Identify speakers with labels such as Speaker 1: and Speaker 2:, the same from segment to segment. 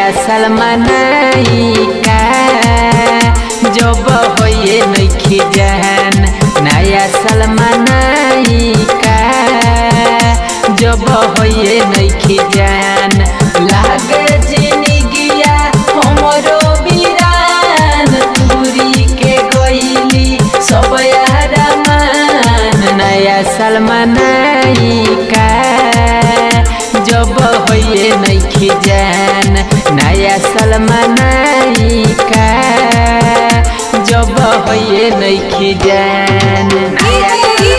Speaker 1: सलमानाई का जब होइए नइखे जान नया सलमानाई का जब होइए नइखे जान लागे जिंदगिया हमरो बिरान दूरी के गइली सब यारमान नया सलमानाई का जब होइए नइखे जान नया सलमानाई का जब होइए नइखे जान नया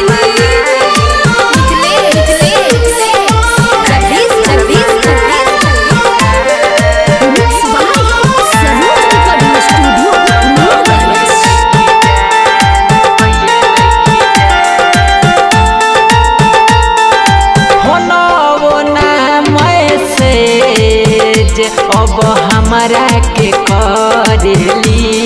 Speaker 1: होनो ना मैसेज अब हमारा के करेली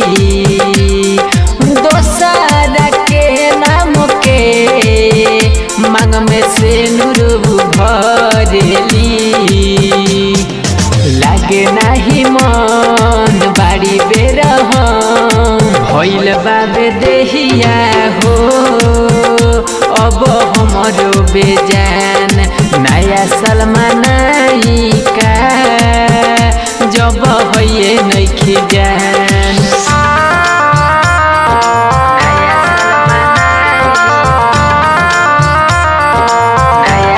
Speaker 1: दोसर के नाम के मांग में से नुरु भरेली लागे नाही मन बाड़ी बेर भइल बाबे देहिया हो अब हमरो बेजान नया सलमानाई का जब होइए नइखे जान नया सलमानाई नया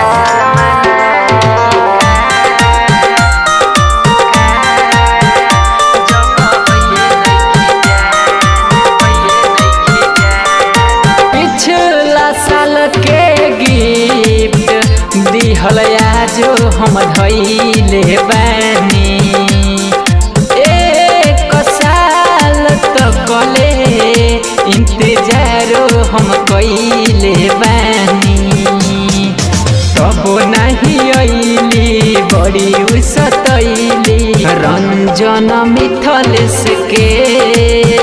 Speaker 1: पिछला साल के गिफ्ट दिहल आजो हम धैले बानी एक साल तो कले इंतजारो हम कैले बानी तब नहीं अइली बड़ी उसतैली रंजन मिथलेश के